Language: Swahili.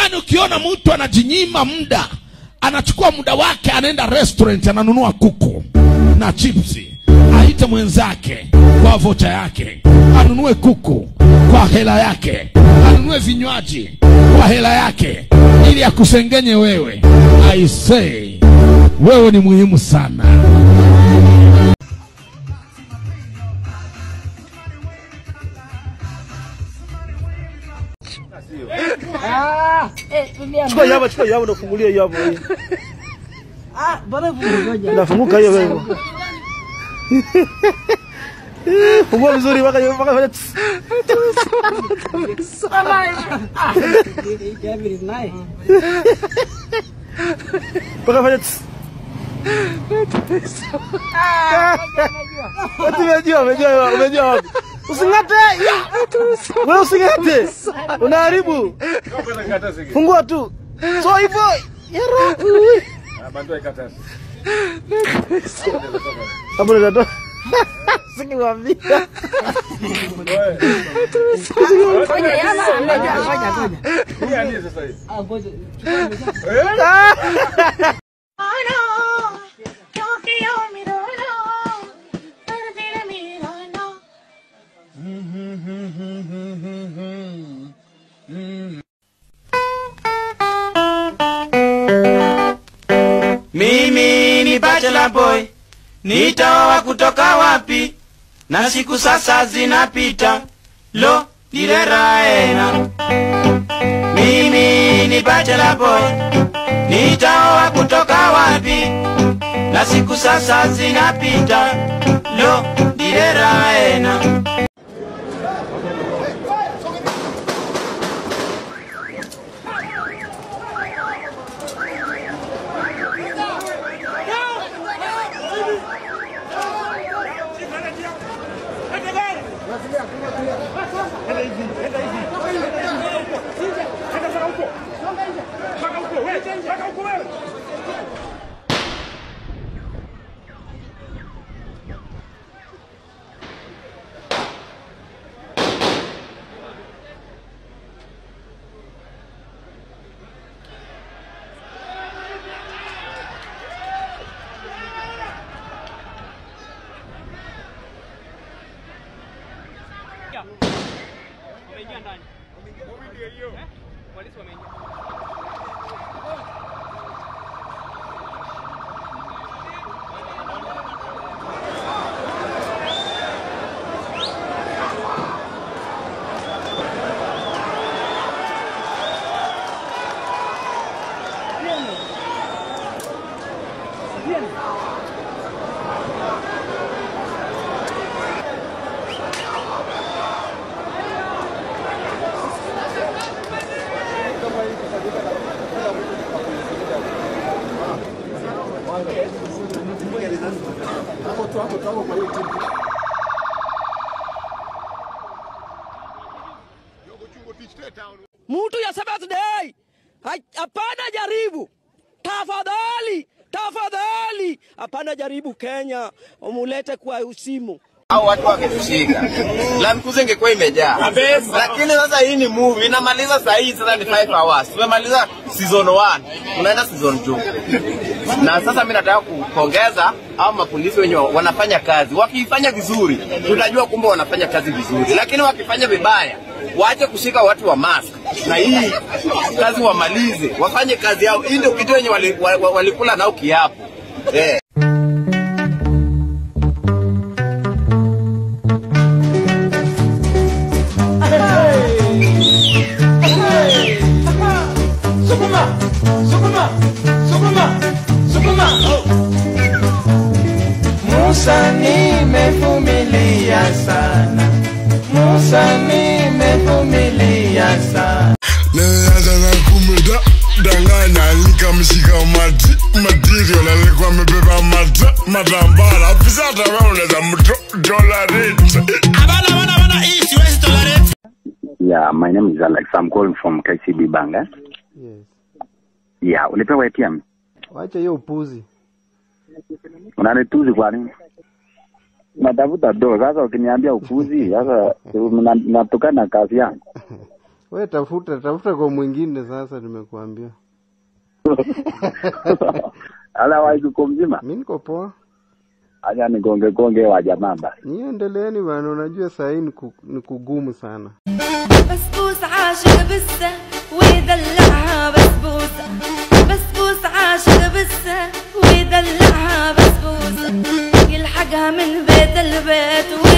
yaani ukiona mtu anajinyima muda anachukua muda wake anaenda restaurant ananunua kuku na chipsi aite mwenzake kwa vocha yake anunue kuku kwa hela yake anunue vinywaji kwa hela yake ili akusengenye wewe i say wewe ni muhimu sana Chukua hiyo hapa, chukua hiyo hapa, nafungulia hiyo hapo. hii. Ah, bora ngoja. Nafunguka hiyo wewe. Fungua vizuri mpaka hiyo mpaka fanya tss. Gabriel is nice. mpaka fanya tss. Ati umejua, umejua, umejua wapi? Using'ate. Wewe using'ate. Unaharibu. Fungua tu. So hivyo. Yaro. Hapo ndio natoka. Sikiwaambia. Ngoja, yana, ngoja, ngoja, ngoja. Ah, ngoja. Mimi ni bachelor boy, nitaoa kutoka wapi? Na siku sasa zinapita, lo dileraena. Mimi ni bachelor boy, nitaoa kutoka wapi? Na siku sasa zinapita, lo dileraena. mtu ya Sabbath day Ha- hapana jaribu tafadhali tafadhali hapana jaribu Kenya umulete kwa usimu au watu wangetushika Land Cruiser ingekuwa imejaa, lakini sasa hii ni movie inamaliza saa hii, sasa ni 5 hours. Tumemaliza season 1 tunaenda season 2 na sasa mimi nataka kupongeza au mapolisi wenye wanafanya kazi. Wakifanya vizuri, tutajua kumbe wanafanya kazi vizuri, lakini wakifanya vibaya, waache kushika watu wa mask na hii kazi wamalize, wafanye kazi yao. Hii ndio kitu wenye walikula wali, wali walikula nao kiapo eh. Musa nimevumilia sana, Musa nimevumilia sana. Nilianza na kumda danganya nikamshika mati material alikuwa amebeba mata matambara afisa atawa unaweza mto tolerate Yeah, my name is Alex. I'm calling from KCB Bank. Eh? Yes. Yeah, ulipewa ATM. Wacha hiyo upuzi. Unanituzi kwa nini? Natafuta do. Sasa ukiniambia upuzi, sasa una- natokana na kazi yangu. We tafuta tafuta kwa mwingine sasa, nimekuambia. Otherwise uko mzima? Mi niko poa. Acha nigonge gonge wa jamaa basi. Nyie endeleeni bana, unajua saa hii ni ku- ni kugumu sana. بسبوس عاشق بسه ويدلعها بسبوسة بسبوس عاشق بسه ويدلعها بسبوسة يلحقها من بيت البيت